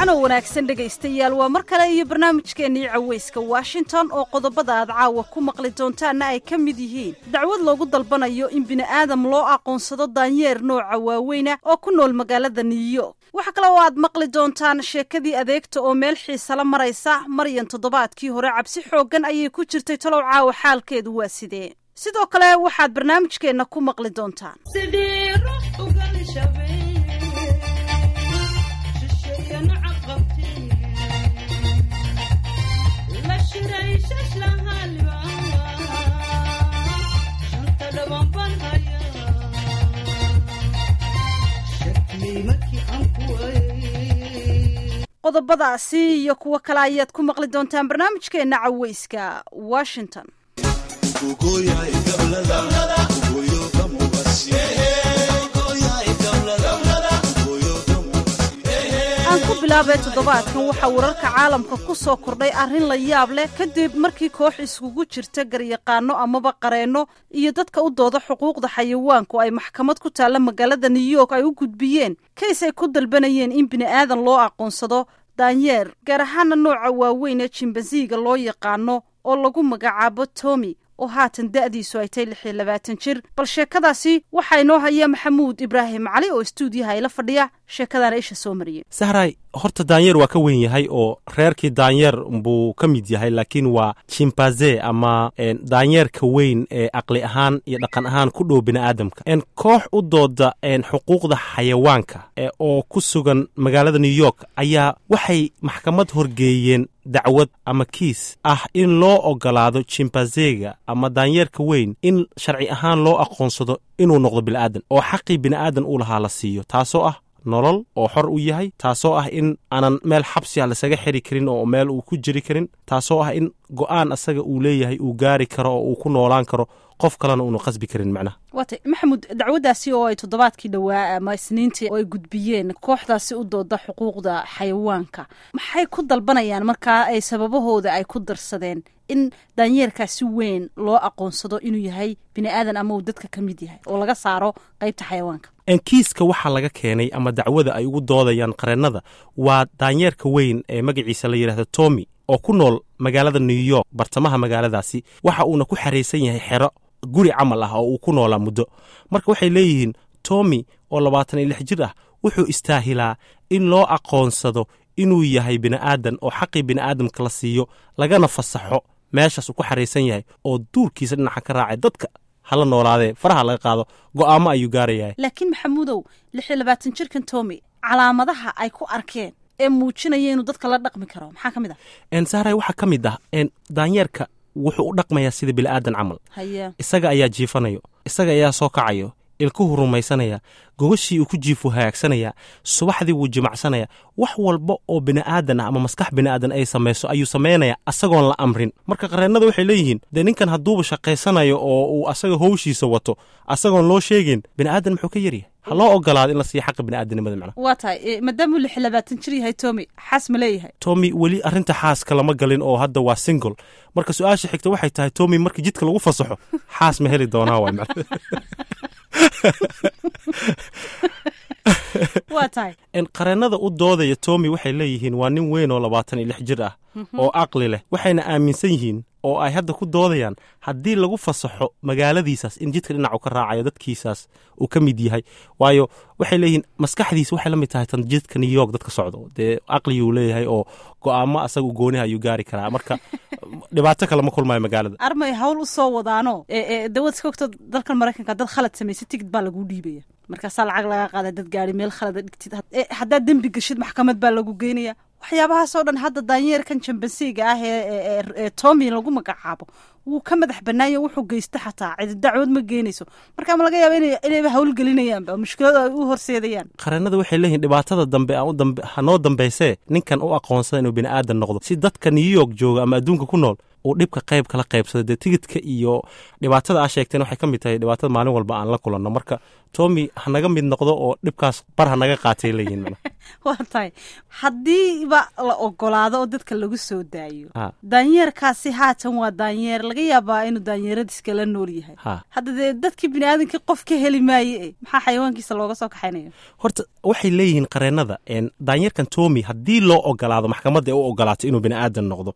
wacanoo wanaagsan dhegaystayaal waa mar kale iyo barnaamijkeennii caweyska washington oo qodobada aad caawa ku maqli doontaanna ay ka mid yihiin dacwad loogu dalbanayo in bini'aadam loo aqoonsado daanyeer nooca waaweyna oo ku nool magaalada new york waxa kale oo aad maqli doontaan sheekadii adeegta oo meel xiisala maraysa maryan toddobaadkii hore cabsi xooggan ayay ku jirtay talow caawa xaalkeedu waa sidee sidoo kale waxaad barnaamijkeenna ku maqli doontaan qodobadaasi iyo kuwo kale ayaad ku maqli doontaan barnaamijkeenna caweyska washington aan ku bilaabay toddobaadkan waxaa wararka caalamka ku soo kordhay arrin la yaab leh kadib markii koox iskugu jirta garyaqaano amaba qareenno iyo dadka u dooda xuquuqda xayawaanku ay maxkamad ku taalla magaalada new york ay u gudbiyeen kays ay ku dalbanayeen in bini'aadan loo aqoonsado daanyeer gaar ahaana nooca waaweyn ee jimbansiiga loo yaqaano oo lagu magacaabo tomi oo haatan da'diisu ay tay lix iyo labaatan jir bal sheekadaasi waxaa inoo haya maxamuud ibraahim cali oo stuudiyaha ila fadhiya sheekadaana isha soo mariyey sahray horta daanyeer waa ka weyn yahay oo reerkii daanyeer buu ka mid yahay laakiin waa jimbaze ama daanyeerka weyn ee aqli ahaan iyo dhaqan ahaan ku dhow bini'aadamka koox u dooda xuquuqda xayawaanka oo ku sugan magaalada new york ayaa waxay maxkamad horgeeyeen dacwad ama kiis ah in loo ogolaado jimbazega ama daanyeerka weyn in sharci ahaan loo aqoonsado inuu noqdo bini'aadan oo xaqii bini'aadan uu lahaa la siiyo taasoo ah nolol oo xor u yahay taasoo ah in aanan meel xabsi ah lasaga xiri karin oo meel uu ku jiri karin taasoo ah in go'aan asaga uu leeyahay uu gaari karo oo uu ku noolaan karo qof kalena uunu qasbi karin macnaha waatay maxamuud dacwaddaasi oo ay toddobaadkii dhowaa ama isniintii oo ay gudbiyeen kooxdaasi u dooda xuquuqda xayawaanka maxay ku dalbanayaan markaa ay sababahooda ay ku darsadeen in daanyeerkaasi weyn loo aqoonsado inuu yahay bini aadan ama uu dadka ka mid yahay oo laga saaro qaybta xayawaanka kiiska waxaa laga keenay ama dacwada ay ugu doodayaan qareennada waa daanyeerka weyn ee magaciisa la yidhahdo tomi oo ku nool magaalada new york bartamaha magaaladaasi waxa uuna ku xaraysan yahay xero guri camal ah oo uu ku noolaa muddo marka waxay leeyihiin tomi oo labaatan iyo lix jir ah wuxuu istaahilaa in loo aqoonsado inuu yahay bini'aadan oo xaqii bini'aadamka la siiyo lagana fasaxo meeshaas uu ku xaraysan yahay oo duurkiisa dhinaca ka raacay dadka hala noolaadee faraha laga qaado go'aamo ayuu gaarayahay laakiin maxamuudow lix iyo labaatan jirkan tomi calaamadaha ay ku arkeen ee muujinaya inuu dadka la dhaqmi karo maxaa ka mid ah sahray waxaa ka mid ah daanyeerka wuxuu u dhaqmayaa sida bini'aadan camal haye isaga ayaa jiifanayo isaga ayaa soo kacayo ilkuhu rumaysanaya gogashii uu ku jiifu hagaagsanaya subaxdii wuu jimacsanaya wax walba oo bini'aadan ah ama maskax bini'aadan ay samayso ayuu samaynaya asagoon la amrin marka qareennada waxay leeyihiin dee ninkan hadduuba shaqaysanayo oo uu asaga howshiisa wato asagoon loo sheegin bini'aadan muxuu ka yaryahay ha loo ogolaado in la siiya xaqa bini'aadanimada macnaha waa tahay maadaamuu lix iyo labaatan jir yahay tomi xaas ma leeyahay tomi weli arrinta xaaska lama galin oo hadda waa single marka su-aasha xigta waxay tahay tomi markii jidka lagu fasaxo xaas ma heli doonaa waay macna waa tahay qareennada u doodaya tomi waxay leeyihiin waa nin weyn oo labaatan iyo lix jir ah oo aqli leh waxayna aaminsan yihiin oo ay hadda ku doodayaan haddii lagu fasaxo magaaladiisaas in jidka dhinacu ka raacayo dadkiisaas uu ka mid yahay waayo waxay leeyihiin maskaxdiisa waxay la mid tahay tan jidka new york dadka socdo dee aqliguu leeyahay oo go'aamo asaga gooniha ayuu gaari karaa marka dhibaato kale ma kulmayo magaalada armay hawl u soo wadaano dawad iska ogto dalkan maraykanka dad khalad samaysa tigid baa laguu dhiibaya markaasaa lacag laga qaada dad gaari meel khalada dhigtid haddaad dembi geshid maxkamad baa lagu geynaya waxyaabahaasoo dhan hadda daanyeerkan jambansiga ah ee tomi lagu magacaabo wuu ka madax banaayo wuxuu geysta xataa cidi dacwood ma geenayso marka ma laga yaaba inayba howlgelinayaanba mushkilada ay u horseedayaan qareennada waxay leeyihin dhibaatada dambe hanoo dambaysee ninkan u aqoonsada inuu bini'aadan noqdo si dadka new york jooga ama adduunka ku nool uu dhibka qayb kala qaybsado dee tigidka iyo dhibaatada aa sheegteen waxay ka mid tahay dhibaatada maalin walba aan la kulanno marka tomi hanaga mid noqdo oo dhibkaas bar hanaga qaatay leeyihin waa tahay haddiiba la ogolaado oo dadka lagu soo daayo daanyeerkaasi haatan waa daanyeer laga yaabaa inuu daanyeeradiiska la nool yahay hadda dee dadkii biniaadamkii qof ka heli maaye maxaa xayawaankiisa looga soo kaxaynaya horta waxay leeyihiin qareennada daanyeerkan tomi haddii loo ogolaado maxkamadda ay u ogolaato inuu bini'aadan noqdo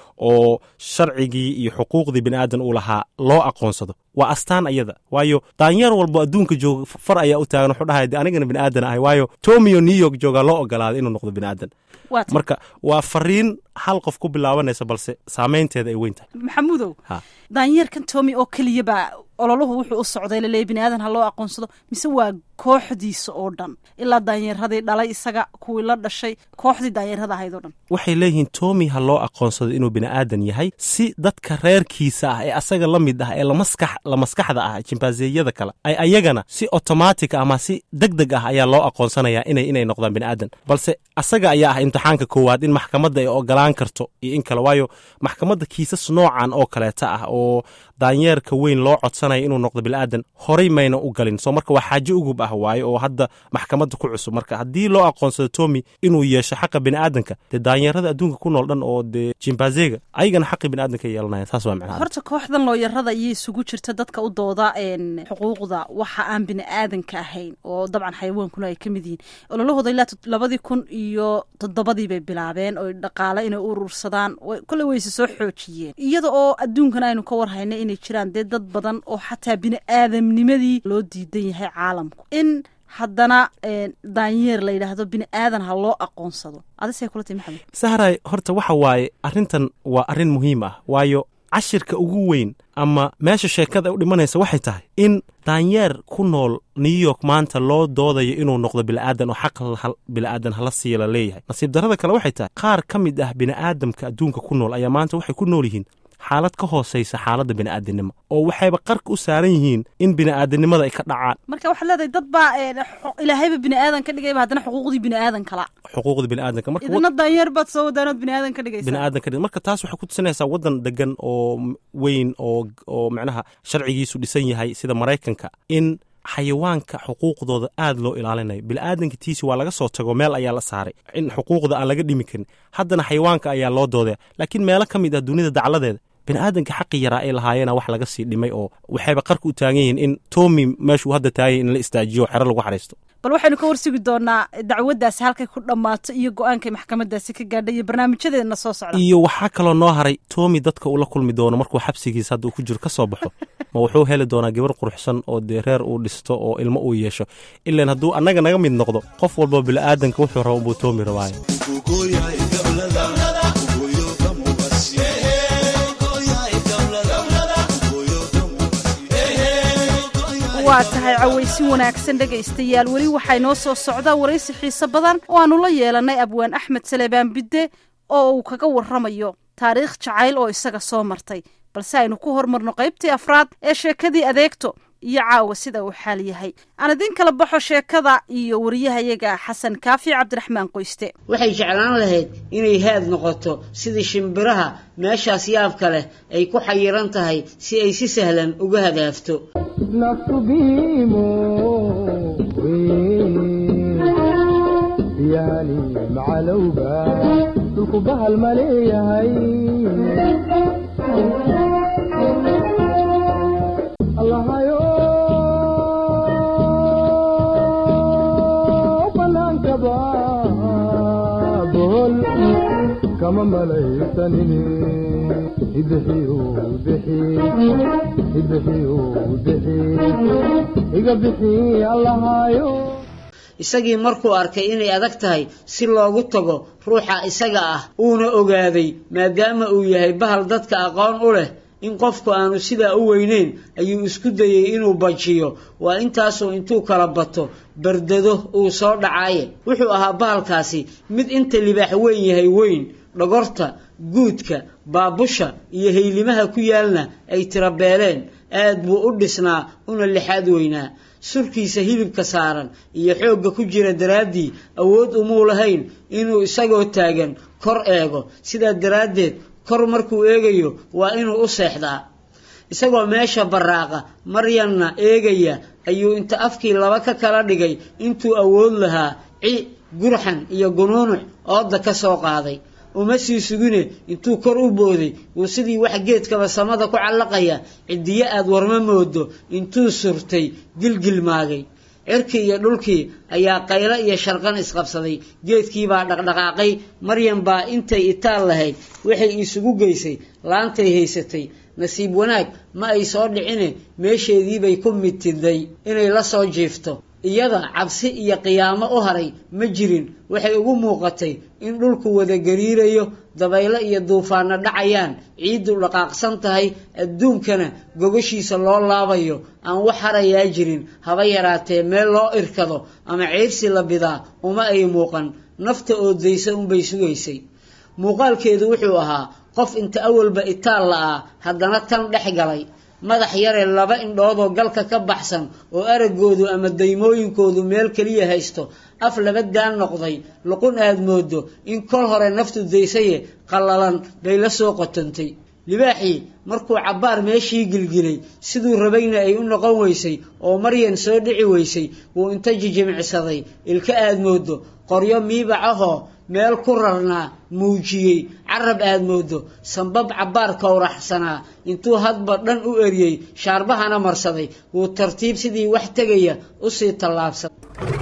oo sharcigii iyo xuquuqdii bini'aadan uu lahaa loo aqoonsado waa astaan ayada waayo daanyeer walbo adduunka jooga far ayaa u taagan wuxuu dhahay de anigana bini'aadan ahay waayo tomio new york joogaa loo ogolaaday inuu noqdo bini'aadan marka waa fariin hal qof ku bilaabanaysa balse saameynteeda ay weyn tahay maxamuudow daanyeerkan tomi oo keliya baa ololuhu wuxuu u socday laleeya biniaadan ha loo aqoonsado mise waa kooxdiisa oo dhan ilaa daanyeeradii dhalay isaga kuwii la dhashay kooxdii daanyeerada ahayd oo dhan waxay leeyihiin tomi ha loo aqoonsado inuu bini'aadan yahay si dadka reerkiisa ah ee asaga la mid ah ee la maskaxda ah jimbaazeyada kale ay ayagana si otomatic ama si deg deg ah ayaa loo aqoonsanayaa inay inay noqdaan bini'aadan balse asaga ayaa ah imtixaanka koowaad in maxkamadda ay ogolaan karto iyo in kale waayo maxkamadda kiisas noocan oo kaleeta ah oo daanyeerka weyn loo codsanaya inuu noqdo bini'aadan horay mayna u galin soo marka waa xaajo ugub ah waaye oo hadda maxkamadda ku cusub marka haddii loo aqoonsado tomi inuu yeesho xaqa bini'aadanka dee daanyeerada adduunka ku nool dhan oo dee jimbazega ayagana xaqi bini'aadanka yeelanaya saas waa macnaha horta kooxdan looyarada iyo isugu jirta dadka u dooda xuquuqda waxa aan bini'aadanka ahayn oo dabcan xayawaankuna ay ka mid yihiin ololahooda ilaa labadii kun iyo toddobadii bay bilaabeen oo dhaqaale inay urursadaan kolley wayse soo xoojiyeen iyada oo adduunkan aynu ka warhaynay inay jiraan dee dad badan oo xataa bini'aadamnimadii loo diidan yahay caalamku in haddana daanyeer la yidhaahdo bini aadan ha loo aqoonsado adisay kula tahi maxamed sahray horta waxa waaye arrintan waa arrin muhiim ah waayo cashirka ugu weyn ama meesha sheekada u dhimanaysa waxay tahay in daanyeer ku nool new york maanta loo doodayo inuu noqdo bini'aadan oo xaq bini'aadan hala siiya la leeyahay nasiib darrada kale waxay tahay qaar ka mid ah bini'aadamka adduunka ku nool ayaa maanta waxay ku nool yihiin xaalad ka hoosaysa xaaladda bini'aadanimo oo waxayba qarka u saaran yihiin in bini'aadanimada ay ka dhacaan marka waxaad leedahay dad baa ilaahayba bini'aadan ka dhigayba haddana xuquuqdii bini'aadan kala xuquuqda bini'aadanka marka idina daanyeer baad soo wadaanood bini'aadan ka dhigaysa bini'aadan ka dhig marka taas waxay ku tusinaysaa waddan degan oo weyn oo oo macnaha sharcigiisu dhisan yahay sida maraykanka in xayawaanka xuquuqdooda aad loo ilaalinayo bini'aadanka tiisi waa laga soo tago meel ayaa la saaray in xuquuqda aan laga dhimi karin haddana xayawaanka ayaa loo doodaya laakiin meelo ka mid ah dunida dacladeeda bini'aadanka xaqi yaraa ay lahaayeena wax laga sii dhimay oo waxayba qarka u taagan yihiin in tomi meeshuu hadda taagay in la istaajiyo xero lagu xariisto bal waxaynu ka warsigi doonaa dacwaddaasi halkay ku dhammaato iyo go-aankay maxkamadaasi ka gaadhay iyo barnaamijyadeedna soo socda iyo waxaa kaloo noo haray tomi dadka uu la kulmi doono markuu xabsigiisa hadda uu ku jiro ka soo baxo ma wuxuu heli doonaa gabar quruxsan oo dee reer uu dhisto oo ilmo uu yeesho ilaan hadduu annaga naga mid noqdo qof walba bini'aadanka wuxuu raba unbuu tomi rabaayo waa tahay cawaysi wanaagsan dhegaystayaal weli waxaa inoo soo socdaa waraysi xiise badan oo aannu la yeelannay abwaan axmed salebaan bidde oo uu kaga warramayo taariikh jacayl oo isaga soo martay balse aynu ku hormarno qaybtii afraad ee sheekadii adeegto iyo caawa sida uu xaal yahay aan idiin kala baxo sheekada iyo wariyahayaga xasan kaafi cabdiraxmaan qoyste waxay jeclaan lahayd inay haad noqoto sidii shimbiraha meeshaas yaabka leh ay ku xayiran tahay si ay si sahlan uga hadaafto yani macalowga dhulku bahal ma leeyahay allahayo banaankaba bohol kama malaysanini idxiyu bixi idxiyu bixi iga bixi allahayo isagii markuu arkay inay adag tahay si loogu tago ruuxa isaga ah uuna ogaaday maadaama uu yahay bahal dadka aqoon u leh in qofku aanu sidaa u weyneyn ayuu isku dayey inuu bajiyo waa intaasuu intuu kala bato bardado uu soo dhacaaye wuxuu ahaa bahalkaasi mid inta libaax weyn yahay weyn dhogorta guudka baabusha iyo haylimaha ku yaalna ay tirabeeleen aad buu u dhisnaa una lixaad weynaa surkiisa hilibka saaran iyo xoogga ku jira daraaddii awood umuu lahayn inuu isagoo taagan kor eego sidaa daraaddeed kor markuu eegayo waa inuu u seexdaa isagoo meesha baraaqa maryanna eegaya ayuu inta afkii laba ka kala dhigay intuu awood lahaa ci gurxan iyo gunuunuc ooda ka soo qaaday uma sii sugine intuu kor u booday wuu sidii wax geedkaba samada ku callaqaya ciddiyo aad warma moodo intuu surtay gilgilmaagay cirkii iyo dhulkii ayaa qaylo iyo sharqan isqabsaday geedkiibaa dhaqdhaqaaqay maryan baa intay itaal lahayd waxay isugu geysay laantay haysatay nasiib wanaag ma ay soo dhicine meesheediibay ku mitiday inay la soo jiifto iyada cabsi iyo qiyaamo u haray ma jirin waxay ugu muuqatay in dhulku wada gariirayo dabaylo iyo duufaanno dhacayaan ciiddu dhaqaaqsan tahay adduunkana gogashiisa loo laabayo aan wax harayaa jirin haba yaraatee meel loo irkado ama ceyrsi la bidaa uma ay muuqan nafta oodaysa unbay sugaysay muuqaalkeedu wuxuu ahaa qof inta awalba itaal la'aa haddana tan dhex galay madax yare laba indhoodoo galka ka baxsan oo araggoodu ama daymooyinkoodu meel keliya haysto af laba daan noqday luqun aad moodo in kol hore naftu daysaye qallalan bay la soo qotantay libaaxii markuu cabbaar meeshii gilgilay siduu rabayna ay u noqon weysay oo maryan soo dhici weysay wuu inta jijimicsaday ilka aad moodo qoryo miibac ahoo meel ku rarnaa muujiyey carab aad moodo sambab cabbaar kowraxsanaa intuu hadba dhan u eriyey shaarbahana marsaday wuu tartiib sidii wax tegaya usii tallaabsaday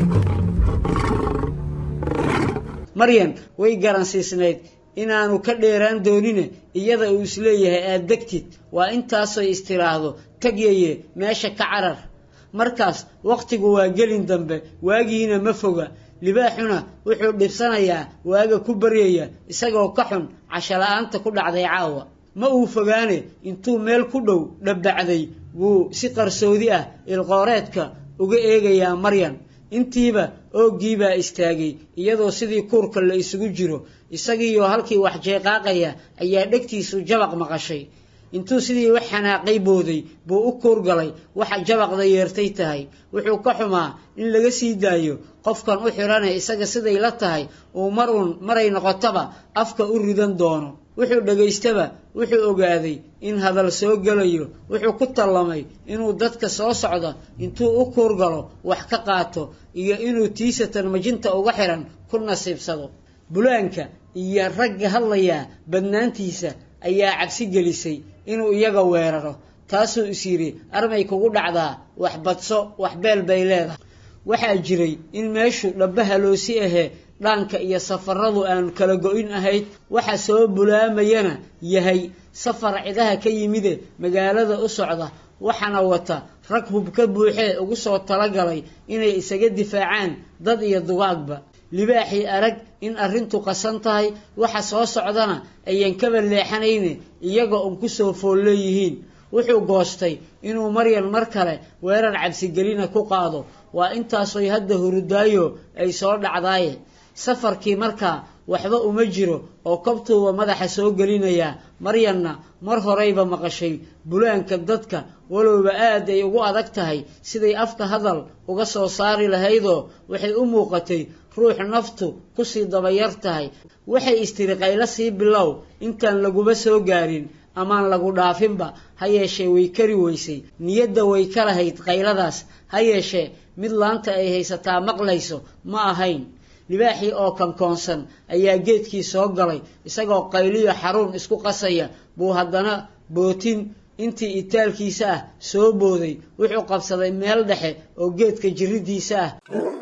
maryan way garansiisnayd inaanu ka dheeraan doonine iyada uu isleeyahay aad degtid waa intaasoy istiraahdo tegyaye meesha ka carar markaas wakhtigu waa gelin dambe waagiina ma foga libaaxuna wuxuu dhibsanayaa waaga ku baryaya isagoo ka xun cashala-aanta ku dhacday caawa ma uu fogaane intuu meel ku dhow dhabbacday wuu si qarsoodi ah ilqooreedka uga eegayaa maryan intiiba ooggiibaa istaagay iyadoo sidii kuurka la isugu jiro isagiioo halkii wax jeeqaaqaya ayaa dhegtiisu jabaq maqashay intuu sidii wax xanaaqay booday buu u kuurgalay waxa jabaqda yeertay tahay wuxuu ka xumaa in laga sii daayo qofkan u xidhane isaga siday la tahay uu mar uun maray noqotaba afka u ridan doono wuxuu dhagaystaba wuxuu ogaaday in hadal soo gelayo wuxuu ku tallamay inuu dadka soo socda intuu u kuurgalo wax ka qaato iyo inuu tiisatan majinta uga xihan ku nasiibsado bulaanka iyo ragga hadlayaa badnaantiisa ayaa cabsi gelisay inuu iyaga weeraro taasuu is yidhi armay kugu dhacdaa wax badso wax beel bay leedahay waxaa jiray in meeshu dhabbahaloosi ahee dhaanka iyo safaradu aan kala go-in ahayd waxa soo bulaamayana yahay safar cidaha ka yimide magaalada u socda waxaana wata rag hub ka buuxee ugu soo talagalay inay isaga difaacaan dad iyo dugaagba libaaxii arag in arrintu qasan tahay waxa soo socdana ayan kaba leexanayne iyaga un ku soo fool leeyihiin wuxuu goostay inuu maryan mar kale weerar cabsigelina ku qaado waa intaasoy hadda hurudaayo ay soo dhacdaaye safarkii markaa waxba uma jiro oo kobtuuba madaxa soo gelinayaa maryanna mar horeyba maqashay bulaanka dadka walowba aad ay ugu adag tahay siday afka hadal uga soo saari lahaydoo waxay u muuqatay ruux naftu kusii dabayar tahay waxay istiri qaylo sii bilow intaan laguba soo gaarin amaan lagu dhaafinba ha yeeshee way kari weysay niyadda way ka lahayd qayladaas ha yeeshee mid laanta ay haysataa maqlayso ma ahayn libaaxii oo kankoonsan ayaa geedkii soo galay isagoo qayliyo xaruun isku qasaya buu haddana bootin intii itaalkiisa ah soo booday wuxuu qabsaday meel dhexe oo geedka jirridiisa ah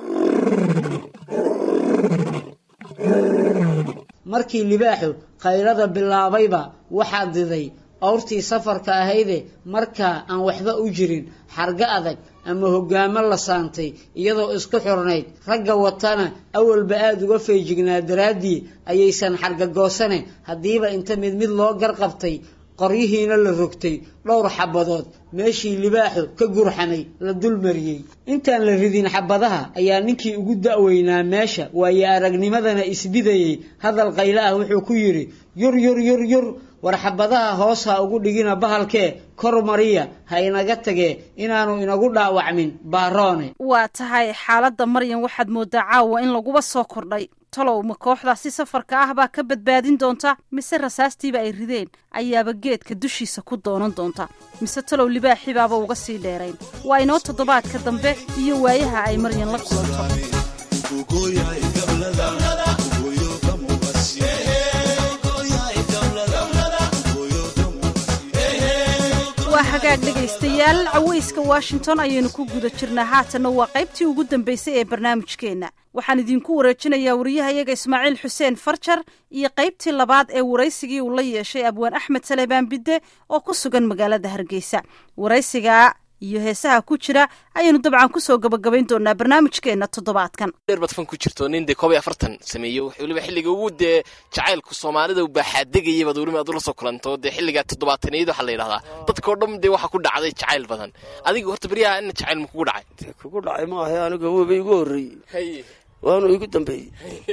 markii libaaxu qaylada bilaabayba waxaa diday awrtii safarka ahayde markaa aan waxba u jirin xargo adag ama hoggaamo la saantay iyadoo isku xurnayd ragga watana awalba aada uga feejignaa daraaddii ayaysan xargagoosane haddiiba inta mid mid loo garqabtay qoryihiina la rogtay dhowr xabadood meeshii libaaxu ka gurxamay la dulmariyey intaan la ridin xabadaha ayaa ninkii ugu da'weynaa meesha waayo aragnimadana isbidayey hadal qaylo ah wuxuu ku yidhi yur yur yur yur war xabadaha hoos ha ugu dhigina bahalkee kor mariya ha inaga tagee inaanu inagu dhaawacmin baaroone waa tahay xaaladda maryan waxaad moodaa caawa in laguba soo kordhay talow ma kooxdaasi safarka ah baa ka badbaadin doonta mise rasaastiiba ay rideen ayaaba geedka dushiisa ku doonan doonta mise talow libaaxibaaba uga sii dheerayn waa inoo toddobaadka dambe iyo waayaha ay maryan la kulanto waa hagaag dhegaystayaal caweyska washington ayaynu ku guda jirnaa haatanna waa qaybtii ugu dambeysay ee barnaamijkeenna waxaan idinku wareejinayaa wariyahayaga ismaaciil xuseen farjar iyo qaybtii labaad ee waraysigii uu la yeeshay abwaan axmed salebaan bidde oo ku sugan magaalada hargeysa waraysigaa iyo heesaha ku jira ayaynu dabcan kusoo gabagabayn doonaa barnaamijkeenna toddobaadkan dheer baad fan ku jirto nin dee koob iyo afartan sameeyey weliba xilliga ugu dee jacaylku soomaalida u baaxaadegayay baad weliba aad ula soo kulanto dee xilligaa toddobaataniyad waxaa la yidhahdaa dadkao dhan dee waxaa ku dhacday jacayl badan adiga horta beryaha ina jacayl ma kugu dhacay kugu dhacay maaha aniga weba igu horreeyey waanu igu dambeeyey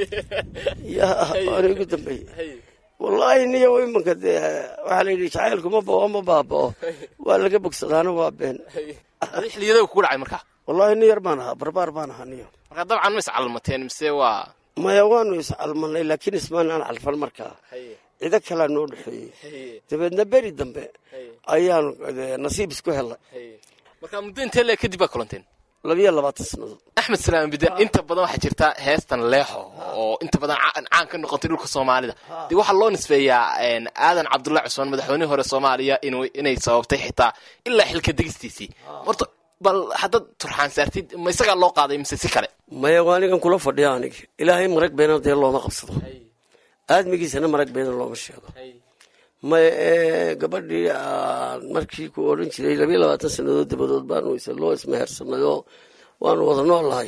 ya waanu igu dambeeyey wallaahi niyo imanka dee waxaa la yidhi jacaylku ma bao ma baabao waa laga bogsadaana waa been adi xilliyada kugu dhacay marka wallaahi nin yar baan ahaa barbaar baan ahaa niyo marka dabcan ma iscalmateen mise waa maya waanu iscalmanay laakiin ismaan aan calfan markaa cido kalea noo dhexeeyey dabeedna beri dambe ayaanu nasiib isku helnay marka muddo intee le kadib baa kulanteen labiyo labaatan sannadood axmed salaam bide inta badan waxaa jirta heestan leexo oo inta badan caan ka noqotay dhulka soomaalida dee waxaa loo nisfeeyaa aadan cabdullahi cusmaan madaxweynihii hore soomaaliya inay sababtay xitaa ilaa xilka degistiisii horta bal haddaad turxaan saartid ma isagaa loo qaaday mise si kale maya waa anigan kula fadhiya aniga ilaahay marag beena dee looma qabsado aadmigiisana marag beena looma sheego maya gabadhii markii ku odhan jiray labiyo labaatan sannadood dabadood baanu loo ismehersanay oo waanu wada nool lahay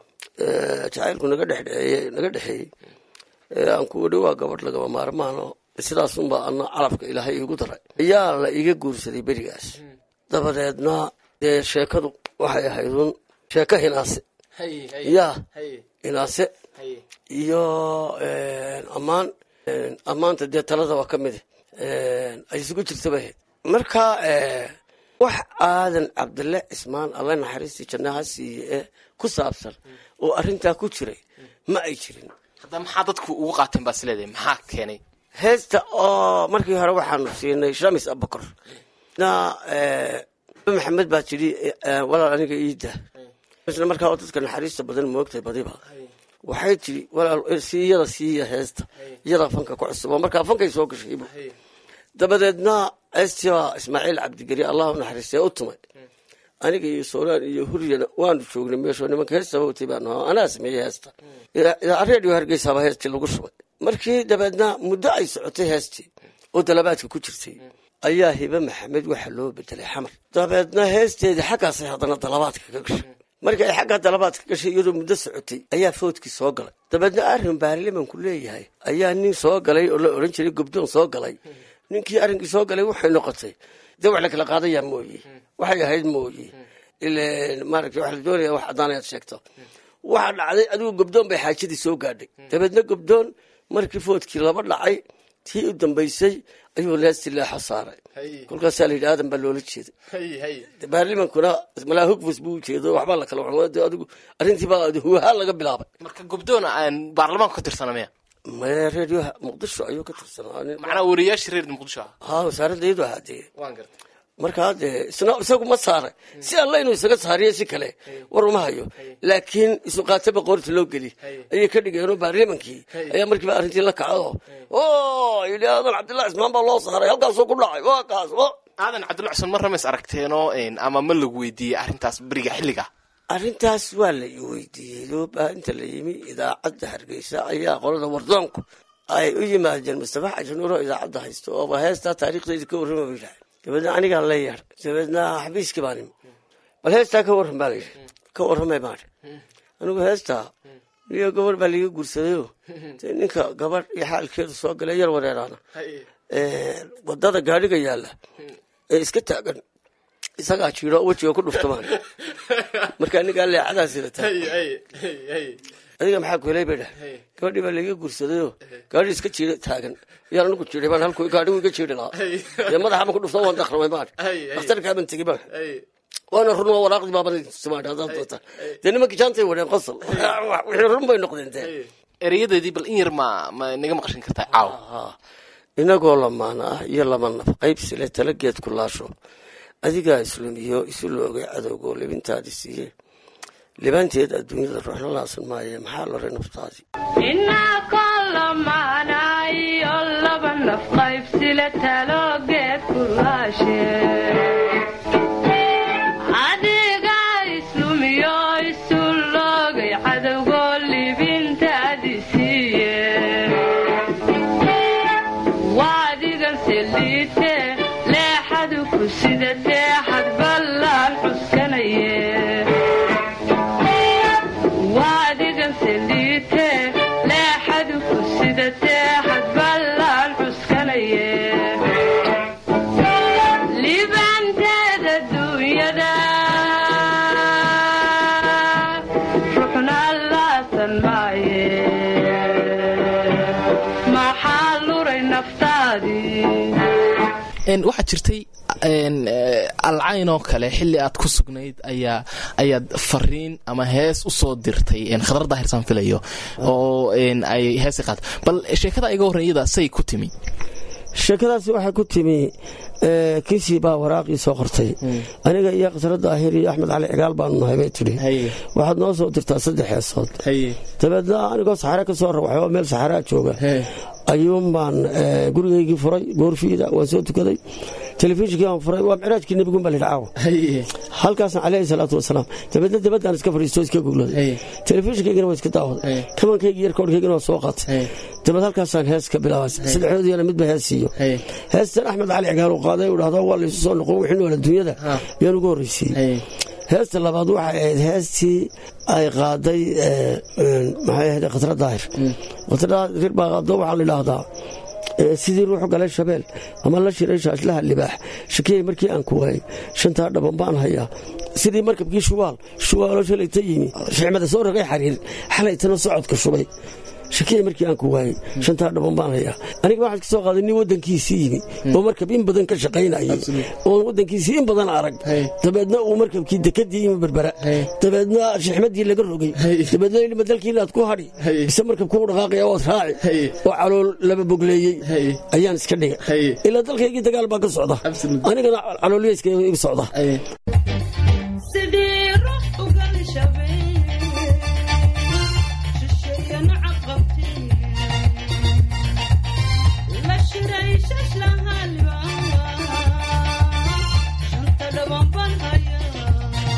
jacaylku naga dhexdheeye naga dhexeeyey aan ku odhi waa gabadh lagaba maarmaano sidaasunba ana calafka ilaahay iigu daray ayaa la iga guursaday berigaas dabadeedna dee sheekadu waxay ahaydun sheeko hinaase ya hinaase iyo ammaan ammaanta dee talada waa ka mid ay isugu jirtaba ahayd marka wax aadan cabdille cismaan alle naxariistii jannaha siiye ee ku saabsan oo arrintaa ku jiray ma ay jirin hadda maxaa dadku ugu qaateen baa isleedahay maxaa keenay heesta oo markii hore waxaanu siinay shamis abakor na maxamed baa tidhi walaal aniga iida isla markaa oo dadka naxariista badan moogtay badiba waxay tidhi walaal si iyada siiya heesta iyadaa fanka ku cusub oo markaa fankay soo gashaybu dabadeedna heestii baa ismaaciil cabdigeri allah u naxariistay u tumay aniga iyo sooraan iyo huryana waanu joognay meeshoo nimanka heestaba watay baanu ahaa anaa sameeyey heesta redio hargeysaaba heestii lagu shubay markii dabeedna muddo ay socotay heestii oo dalabaadka ku jirtay ayaa hibe maxamed waxa loo bedelay xamar dabeedna heesteedii xaggaasay haddana dalabaadka ka gashay markii ay xaggaa dalabaadka gashay iyadoo muddo socotay ayaa foodkii soo galay dabeedna arrin baarlimanku leeyahay ayaa nin soo galay oo la odhan jiray gobdoon soo galay ninkii arrinkii soo galay waxay noqotay dee wax la kala qaadayaa mooye waxay ahayd mooye maaragta waxa la doonaya wax caddaan ayaad sheegto waxaa dhacday adigu gobdoon bay xaajadii soo gaadhay dabeedna gobdoon markii foodkii laba dhacay tii u dambaysay ayuu leesti leexo saaray kolkaasaa la yidhi aadan baa loola jeeday baarlimankuna malaa hogfus buu ujeedo waxbaa la kala adigu arrintiibaa huwahaa laga bilaabay marka gobdoon baarlamaanka ka tirsana miya maya reedioha muqdisho ayuu ka tirsanaa macnaa wariyaashii reer muqdisho ah haa wasaaradda iyadu ahaa dee waan gartay markaa dee isna isagu ma saaray si alla inuu isaga saariyo si kale war uma hayo laakiin isuqaataba qoorta loo geli ayay ka dhigeenoo baarlamankii ayaa markiiba arrintii la kacdo o yidhi aadan cabdillahi cismaan baa loo saaray halkaasuu ku dhacay waa kaas aadan cabdulla cusman mar ramays aragteenoo ama ma lagu weydiiyey arrintaas beriga xilliga arrintaas waa la i weydiiyey looba inta la yimi idaacadda hargeysa ayaa qolada wardoonku ay u yimaadeen mustafa xaji nuuro idaacadda haysto ooba heestaa taariikhdayda ka warrama ba yidhahay dabeedna anigaa la yeer dabeedna xabiiskii baan imi bal heestaa ka warran baa layidhi ka warramay baan anigu heestaa niyo gabadh baa liiga guursadayoo dee ninka gabadh iyo xaalkeedu soo galay yar wareeraana wadada gaadhiga yaalla ee iska taagan isagaa jiiro wejiga ku dhuftamaan marka anigaa leecadaa sidata adiga maxaa ku helay bay dhahay gabadhii baa laiga guursadayoo gaadhi iska jiira taagan yaan anigu jiiray baan halku gaadhigu iga jiiri lahaa dee madaxaban ku dhufta waan dakramay baan dhakhtarkaaban tegi baan waana run waa waraaqdii baaban tusimaan haddaad doonta dee nimankii jaantay wadheen qosol wixii run bay noqdeen dee ereyadeedii bal in yar ma ma naga maqashin kartaa caaw inagoo lamaana ah iyo laba naf qaybsile talageed ku laasho adigaa islumiyo isu loogay cadowgoo libintaadi siiye libaanteed adduunyada ruuxna laasan maaye maxaa loray naftaadii inaa kolamaanayo laba naf qaybsile taloogeed ku laashe adiga islumiyo isu loogay cadowgoo libintaadi siiye waadigan seliite leexadu ku sidatee xad ballaan cuskanaye waadigan seliite leexadu ku sidatee xad ballaan cuskanaye libaanteeda duunyada ruxna laasan maaye maxaa luray naftaadii Een, waxaa jirtay een, eh, alcayn oo kale xilli aad ku sugnayd ayaa ayaad fariin ama hees usoo dirtay een, khadar daahirsan filayo oo een, ay heesi qaad bal sheekada iga horreyn iyada say ku timi sheekadaasi waxay ku timi eh, kiisii baa waraaqii soo qortay aniga iyo khasra daahir iyo axmed cali cigaal baanu nahay bay tidhi Haye. waxaad noo soo dirtaa saddex heesood dabeedna anigoo saxare ka soo rawaxay oo meel saxaraa jooga ayuun baan eh, gurigaygii furay goorfiida waan soo tukaday telefishinkii baan furay waa micraajkii nebigun baa lidhi caawa halkaasna caleyhi salaatu wasalaam dabeedna dabadaan iska fadhiisto iska gugladay telefishinkaygana waa iska daawaday kabankaygii yar koorkaygana waa soo qaatay dabeed halkaasaan hees ka bilaabay saddexdoodiyana midba hees siiyo heestan axmed cali cigaal uu qaaday uu dhahdo waa laysu soo noqon wixii nool adduunyada yaan ugu horreysiiyey heesta labaad waxay ahayd heestii ay qaaday eh, een, maxay ahayd khatra daahir khatra daahir baa qaado waxaa la idhaahdaa eh, sidii ruuxu galay shabeel ama la shiray shaashlaha libaax shakiyay markii aan ku waayey shantaa dhaban baan hayaa sidii markabkii shubaal shubaaloo shalayta yimi shicmada soo rogay xariir xalaytana socodka shubay shakiyay markii aan ku waayey shantaa dhaban baan hayaa aniga waxaan ka soo qaaday nin waddankiisii yimi oo markab in badan ka shaqaynayay oo waddankiisii in badan arag dabeedna uu markabkii dekadii yimi berbera dabeedna shixmadii laga rogay dabeedna ilma dalkii inaad ku hadhi ise markabku u dhaqaaqaya waad raaci oo calool laba bogleeyey ayaan iska dhigay ilaa dalkaygii dagaal baa ka socda anigana calooliyeyska iga socda sidii ruux ugal shabeel shisheeyana caqabtee la shiray shashlaha libaa shanta dhaban baan hayaa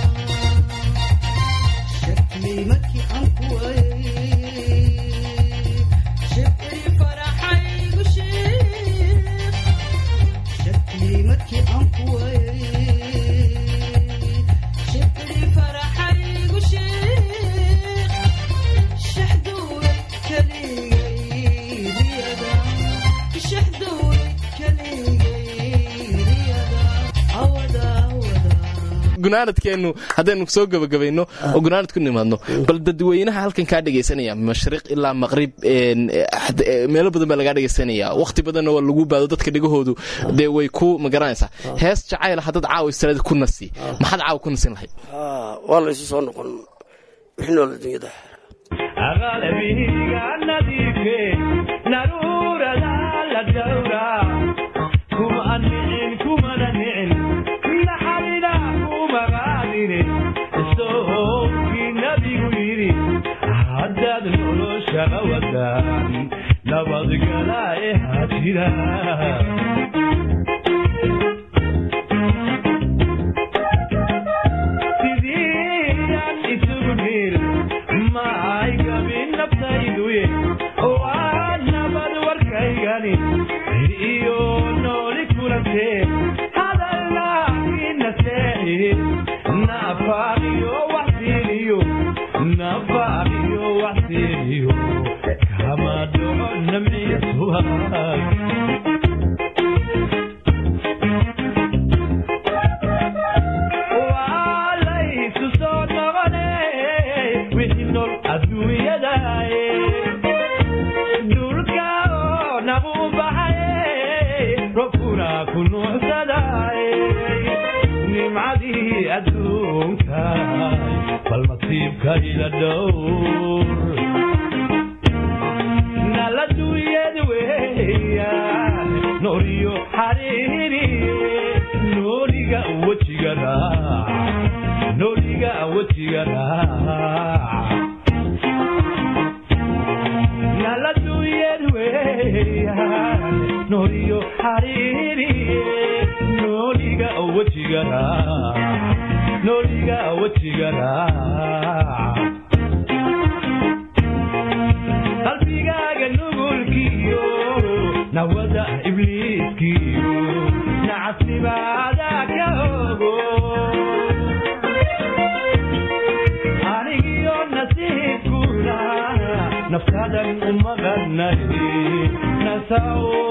shakmay markii aan ku waayey shibcii faraxaygu sheekh shakmay markii aan ku waayey shibcii faraxaygu sheekh shaxduuray kaligay riyada shaxduuray kaligay riyada awada awada gunaanadkeennu haddaynu soo gebagabayno oo gunaanad ku nimaadno bal dadweynaha halkan kaa dhegaysanaya mashriq ilaa maqrib een, eh, had- eh, meelo badan baa lagaa dhegaysanaya wakhti badanna waa lagu baado dadka dhegahoodu dee way ku magaranaysaa hees jacayl haddaad caawa istiraada ku nasi maxaad caawa ku nasin lahayd Ah, waa laysu soo noqon wixii nool adduunyada aqalbiga nadiife naruurada la dhowra kuma nicin kumana nicin naxarina kumagaadine sookii nabigu yidhi haddaad noloshaga wadaan nabadgala ee hajira sidiyaan isugu dhir maay gabin naftayduye waa nabad warkaygani iyo nooli kulantee hadallaakiina seexi nafaaqiyo waxsiiniyo nafaaqiyo waxsiiniyo kama dhaco namciya subag waa laysu soo noqone wixii nool adduunyadaye dhulka oo nagu baxaye robkuna ku nuucsadaye nimcadii adduunka bal masiibka ila dhowr nooriyo xariiriye nooliga wejiga raac nooliga wejiga raac naladuyed weeyaan nooliyo xariiriye nooliga wejiga raac nooliga wejiga raac qalbigaaga nugulkiyo nawada ibliiskiyo nacasnimaada ka ogo anigiyo nasiibkuna naftadan umaqanay nasaw